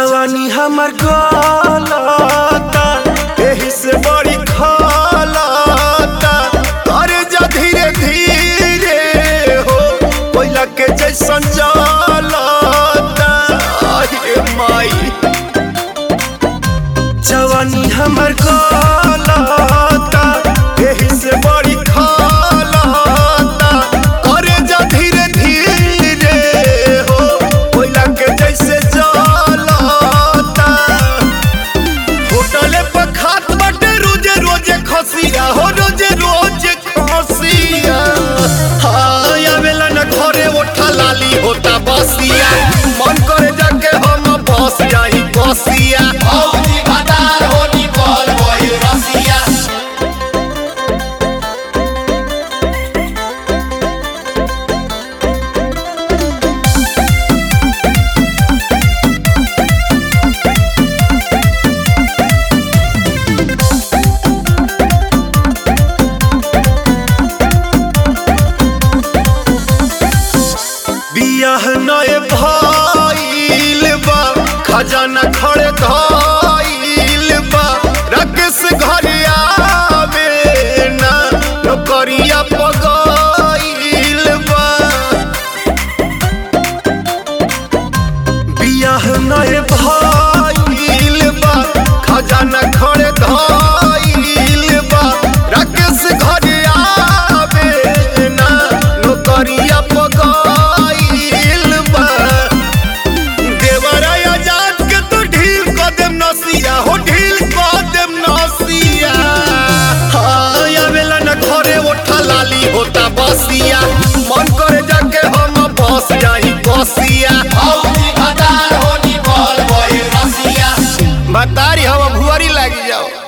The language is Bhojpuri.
जवानी हमर गलता एही से बड़ी खलता करे जा धीरे धीरे हो कोयला के जैसन जलता आये माई जवानी हमर गलता एही से बड़ी खलता करे जा धीरे धीरे हो कोयला के जैसे जलता होटले पर खात बाटे रोजे रोजे खसिया हो रोजे रोजे खसिया हाँ आवेला न घरे ओठा लाली होता बसिया मन करे जाके हम बस जाई बसिया औजी भदार होनी बोल वही रसिया बियाह नए भइल बा खजाना खड़े धइल बा राकेश घर आवे ना नौकरिया पगइल बा बियाह नए भइल बा खजाना खड़े धइल बा राकेश घर आवे ना नौकरिया पगइल बा देवरा आजाद के तो ढील क देम नसिया हो ढील क देम नसिया हाँ आवेला न घरे ओठा लाली होता बसिया मन करे जाके हम बस जाई बसिया औजी भदार होनी बोल वही रसिया बतारी हम भुआरी लागी जाओ